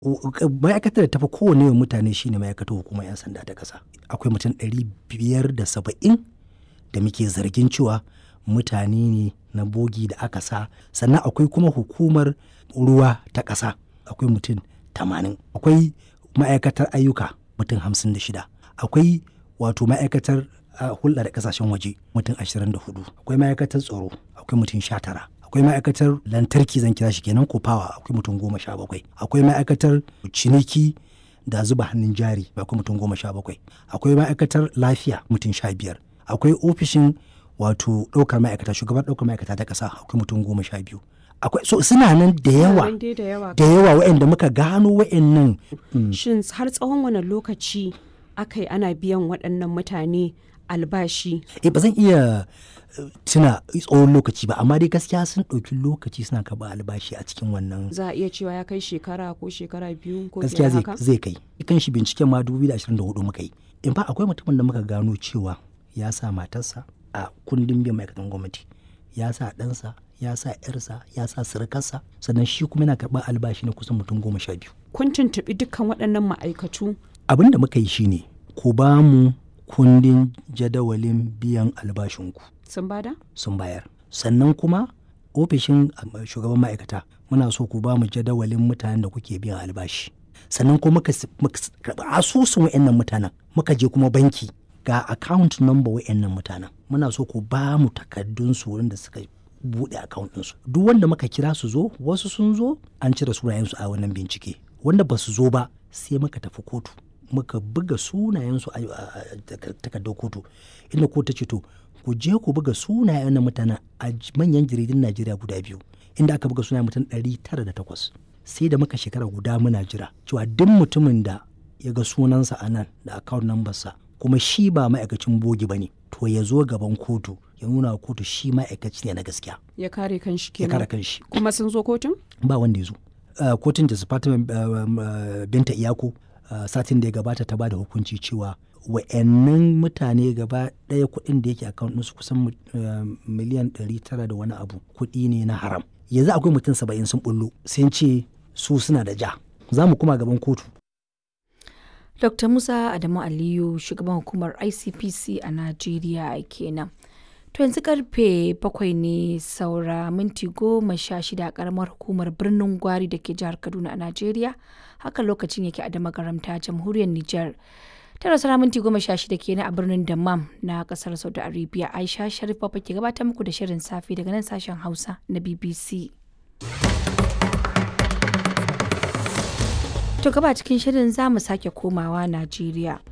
ma'aikatar da tafi kowane yawan mutane shine ma'aikatar hukumar 'yan sanda ta ƙasa akwai mutum ɗari biyar da saba'in da muke zargin cewa mutane ne na bogi da aka sa sannan akwai kuma hukumar ruwa ta ƙasa akwai mutum tamanin akwai ma'aikatar ayyuka mutum hamsin da shida akwai wato ma'aikatar hulɗa da ƙasashen waje mutum ashirin da hudu akwai ma'aikatar tsaro akwai mutum sha tara akwai ma'aikatar lantarki zan kira shi kenan ko fawa akwai mutum goma sha bakwai akwai ma'aikatar ciniki da zuba hannun jari akwai mutum goma sha bakwai akwai ma'aikatar lafiya mutum sha biyar akwai ofishin wato ɗaukar ma'aikata shugaban ɗaukar ma'aikata ta ƙasa akwai mutum goma sha biyu akwai so suna nan da yawa da yawa waɗanda muka gano waɗannan shin har tsawon wani lokaci aka yi ana biyan waɗannan mutane albashi eh ba zan iya tuna tsawon lokaci ba amma dai gaskiya sun ɗauki lokaci suna karɓar albashi a cikin wannan za a iya cewa ya kai shekara ko shekara biyu ko gaskiya fiye haka zai kai kan shi binciken ma 2024 muka yi in fa akwai mutumin da muka gano cewa ya sa matarsa a kundin biyan ma'aikatan gwamnati ya sa ɗansa ya sa yarsa ya sa surukarsa sannan shi kuma yana karɓar albashi na kusan mutum goma sha biyu kun tuntuɓi dukkan waɗannan ma'aikatu abin da muka yi shine ku ba mu kundin jadawalin biyan albashinku sun bada sun bayar sannan kuma ofishin shugaban ma'aikata muna so ku ba mu jadawalin mutanen da kuke biyan albashi sannan kuma muka karɓi asusun wa'annan mutanen muka je kuma banki ga account number wa'annan mutanen muna so ku ba mu takardun su wurin da suka buɗe account ɗinsu duk wanda muka kira su zo wasu sun zo an cire sunayensu a wannan bincike wanda ba su zo ba sai muka tafi kotu muka buga sunayensu a takardar kotu inda kotu ta ce to ku je ku buga sunayen na mutanen a manyan jaridun najeriya guda biyu inda aka buga sunayen mutum ɗari tara da takwas sai da muka shekara guda muna jira cewa duk mutumin da ya ga sunansa a nan da account number sa kuma shi ba ma'aikacin bogi ba ne to ya zo gaban kotu ya nuna wa kotu shi ma'aikaci ne na gaskiya ya kare kanshi ya kenan kare kanshi kuma sun zo kotun ba wanda ya zo Uh, kotun da department uh, um, uh, binta iyako satin da ya gabata ta bada hukunci cewa wa'annan mutane gaba ɗaya kuɗin da yake account ɗinsu kusan miliyan 900 da wani abu kuɗi ne na haram yanzu akwai mutum saba'in sun bullo sun ce su suna da ja za mu kuma gaban kotu Dr. Musa Adamu Aliyu shugaban hukumar ICPC a Najeriya kenan. To yanzu karfe bakwai ne saura minti goma sha shida a karamar hukumar birnin Gwari da ke jihar Kaduna a Najeriya. Haka lokacin yake a damagaramta jamhuriyar Nijar. Tara saura minti goma sha shida kenan a birnin Dammam na kasar Saudi Arabia. Aisha Sharif Baba ke gabatar muku da shirin safe daga nan sashen Hausa na BBC. To gaba cikin shirin za mu sake komawa Najeriya.